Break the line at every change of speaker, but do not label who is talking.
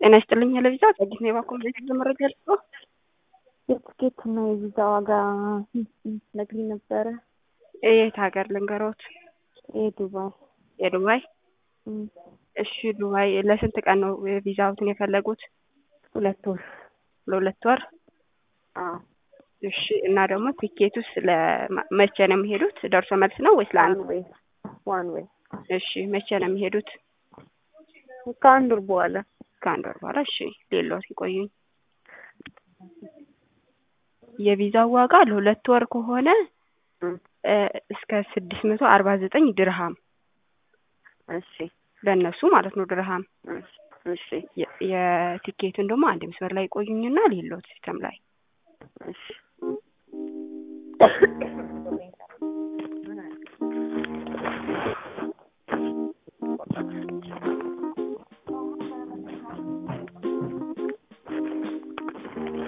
ጤና ይስጥልኝ ለቪዛ ጸጊት ነው የባኮ ቤት መረጃ ልጽፎ
የትኬት እና የቪዛ ዋጋ ነግሪኝ ነበረ።
የት ሀገር ልንገሮት?
የዱባይ
የዱባይ እሺ ዱባይ ለስንት ቀን ነው ቪዛውትን የፈለጉት?
ሁለት ወር
ለሁለት ወር
አዎ
እሺ እና ደግሞ ቲኬቱስ ለመቼ ነው የሚሄዱት? ደርሶ መልስ ነው ወይስ ለአንድ?
ዋን ዌይ ዋን ዌይ
እሺ መቼ ነው የሚሄዱት?
ከአንድ ወር በኋላ
ከአንድ ወር በኋላ እሺ ሌሎት ይቆዩኝ። የቪዛው ዋጋ ለሁለት ወር ከሆነ እስከ ስድስት መቶ አርባ ዘጠኝ ድርሃም
እሺ
ለእነሱ ማለት ነው ድርሃም።
እሺ
የቲኬቱን ደግሞ አንድ መስመር ላይ ቆዩኝና ሌሎት ሲስተም ላይ
እሺ